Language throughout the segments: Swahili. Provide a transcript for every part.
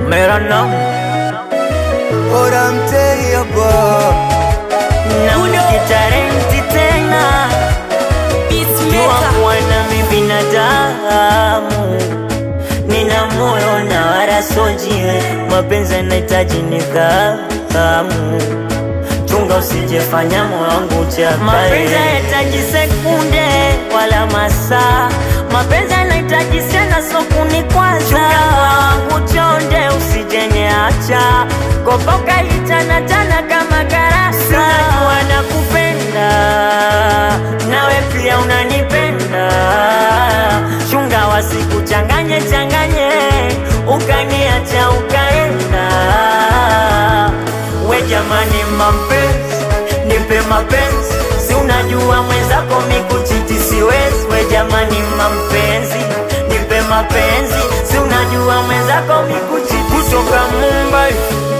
मेरा नाम और mtei hapa na ukitarenti tena jua kuwa nami binadamu nina moyo na wala sojiwe mapenzi yanahitaji nidhamu chunga usijefanya moyo wangu chakae mapenzi yanahitaji sekunde wala masaa mapenzi yanahitaji sana sokuni kwanza chunga moyo wangu chonde usijeniacha kopoka itana tana kama karasa najua nakupenda nawe pia unanipenda chunga wasikuchanganye changanye ukaniacha ukaenda we jamani mapenzi nipe mapenzi si unajua mwenzako mikuchiti siwezi we jamani mapenzi nipe mapenzi si unajua mwenzako mikuchiti kutoka Mumbai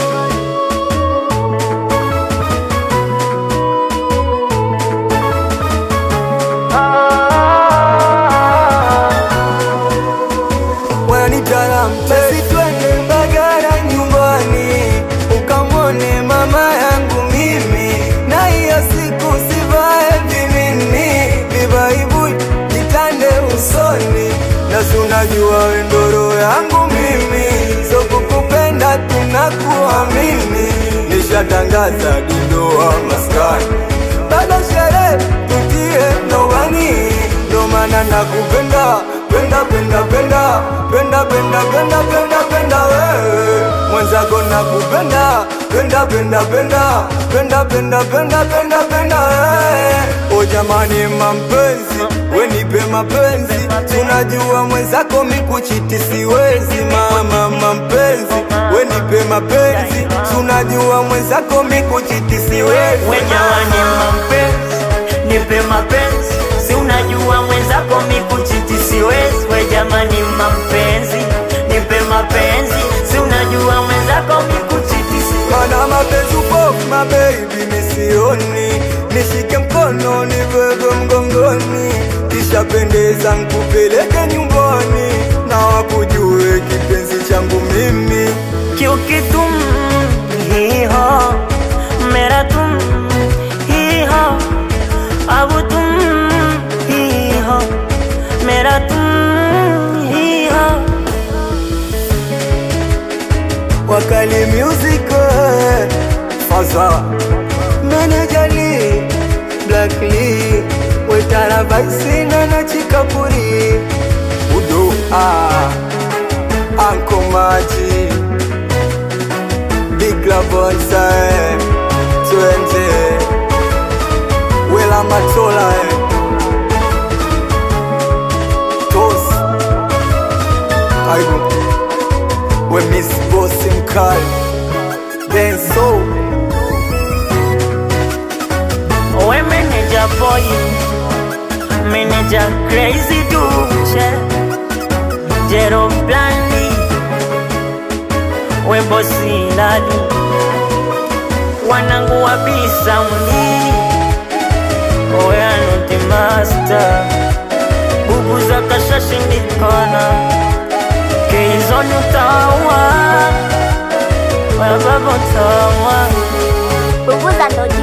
wanitala mtesi twende Mbagala nyumbani ukamwone mama yangu mimi na hiyo siku sivae vimini vibaibui jitande usoni na sunajua wendoro yangu mimi so kukupenda tunakuamini nishatangaza dindoa maskani bado sherehe tutie ndoani ndo maana nakupenda penda penda penda penda penda penda penda penda wewe mwenzako nakupenda penda penda penda penda penda penda penda penda wewe o jamani mampenzi we nipe mapenzi tunajua mwenzako mikuchiti siwezi mama mampenzi we nipe mapenzi tunajua mwenzako mikuchiti siwezi we jamani mapenzi nipe mapenzi si unajua mwenzako mikuchiti siwezi we jamani mapenzi nipe mapenzi si unajua mwenzako mikuchiti siwezi Mana mapenzi upo mabebi misioni Nishike mkono nibebe mgongoni Kisha pendeza nkupeleke nyumbani Na wakujue kipenzi changu mimi क्योंकि तुम ही हो मेरा तुम ही हो अब तुम ही हो मेरा तुम ही हो Wakali music eh, Faza Menejali Black Lee Wetara Baisina na Chikapuri Udo ah Anko Maji Big La Bonsai Twende Wela Matola eh. Tos Aibu We Miss Bosi Mkali Denso we manager boy manager crazy duche jero blandi we bosi lali wanangu wabisa mli we anuti master bubu za kashashindikana keizoni utawa wababa utawa Bubuza ndo